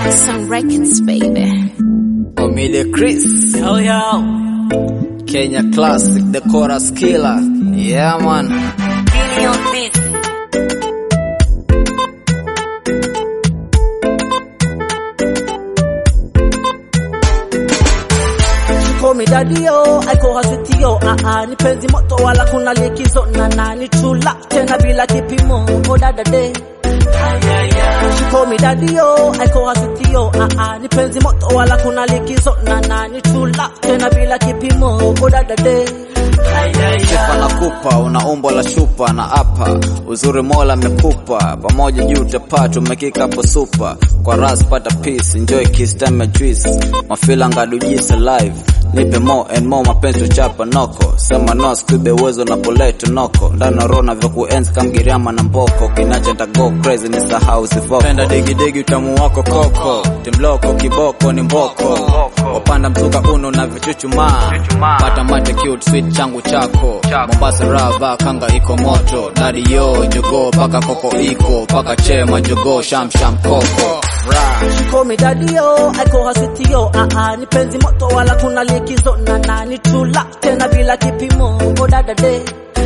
Some records, baby. Omide Chris, Yo, yo. Kenya Classic, the chorus killer. Yeah, man. Billion beats. call me daddy yo, I call her sweetie yo. Ah ah, ni penzi moto wala kuna likizo na na ni chula tena bila kipimo. Oh dada day. She call me daddy yo, I call her sweetie yo. Ah ah, ni penzi moto wala kuna likizo na na ni chula tena bila kipimo. Oh dada day. Sifa nakupa, una umbo la shupa na apa, uzuri mola amekupa, pamoja juu utapata, umekika hapo supa, kwa ras pata peace, enjoy kiss time ya juice, mafila ngadu jisa live, nipe more and more, mapenzi uchapa noko, sema no skube uwezo na poleto noko, ndana rona vya kuenzi kamgiriama na mboko, kinacha nta go crazy ni sahau sifoko, penda digi digi utamu wako koko, timloko kiboko ni mboko, wapanda mzuka uno na vichuchumaa, pata mate cute sweet changu chako Mombasa rava kanga iko moto Daddy yo jogo paka koko iko paka chema jogo sham sham koko Ra. She call me daddy yo, I call her sweetie yo. Ah ah, ni penzi moto wala kuna likizo na na ni chula tena bila kipimo. Oh dada day.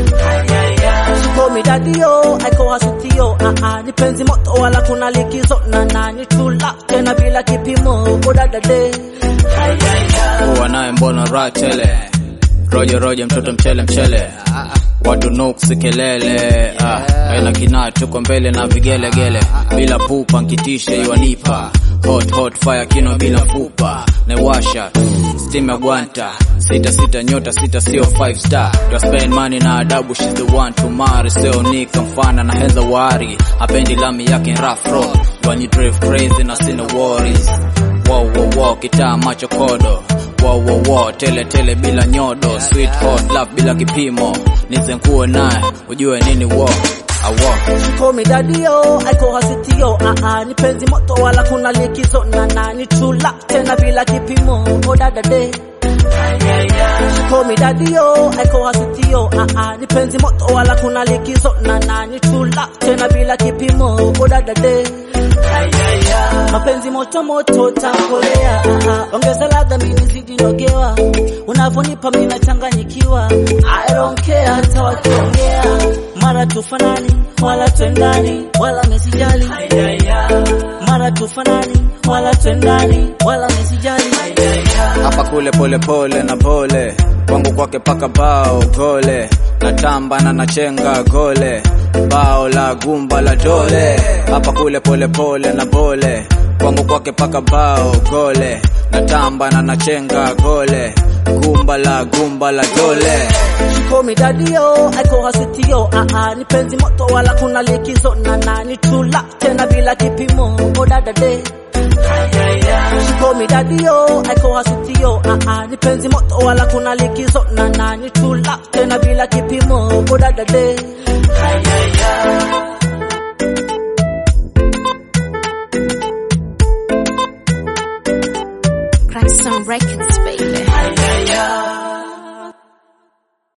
She call me daddy yo, I call her sweetie yo. Ah ah, ni penzi moto wala kuna likizo na na ni chula tena bila kipimo. Oh dada day. Kuwa naye mbona raha tele Rojo rojo mtoto mchele mchele Watu nuksi kelele ah, aina kinaa tuko mbele na vigelegele bila pupa nkitishe iwanipa hot hot fire kino bila fupa newasha steam ya gwanta sita sita nyota sita sio five star to spend money na adabu she's the one to marry sio nika mfana na henza wari hapendi lami yake rough road when you drive crazy na sina worries wow wow wow kitaa macho kodo wow wow wow tele tele bila nyodo sweet hot love bila kipimo nizenkuwe naye ujue nini wo awo She call me daddy yo, I call her sweetie yo. Ah ah, ni penzi moto wala kuna likizo na na ni chula tena bila kipimo. Oh dada day. She call me daddy yo, I call her sweetie yo. Ah ah, ni penzi moto wala kuna likizo na na ni chula tena bila kipimo. Oh dada day. Mapenzi moto moto tankolea, ah ah, ongeza ladha mimi nizidi nogewa, unavyonipa mimi nachanganyikiwa. I don't care hata wakiongea, mara tufanani wala twendani wala mesijali, mara tufanani wala twendani wala mesijali. hapa kule pole pole na pole kwangu kwake paka bao gole natamba na nachenga gole bao la gumba la dole hapa kule pole pole na pole kwangu kwake paka bao gole natamba na nachenga gole gumba la gumba la dole She call me daddy yo, I call her sweetie yo. Ah ah, ni penzi moto wala kuna likizo na na ni chula tena bila kipimo. Oh dada day. She call me daddy yo, I call her sweetie yo. Ah ah, ni penzi moto wala kuna likizo na na ni chula tena bila kipimo. Oh dada day.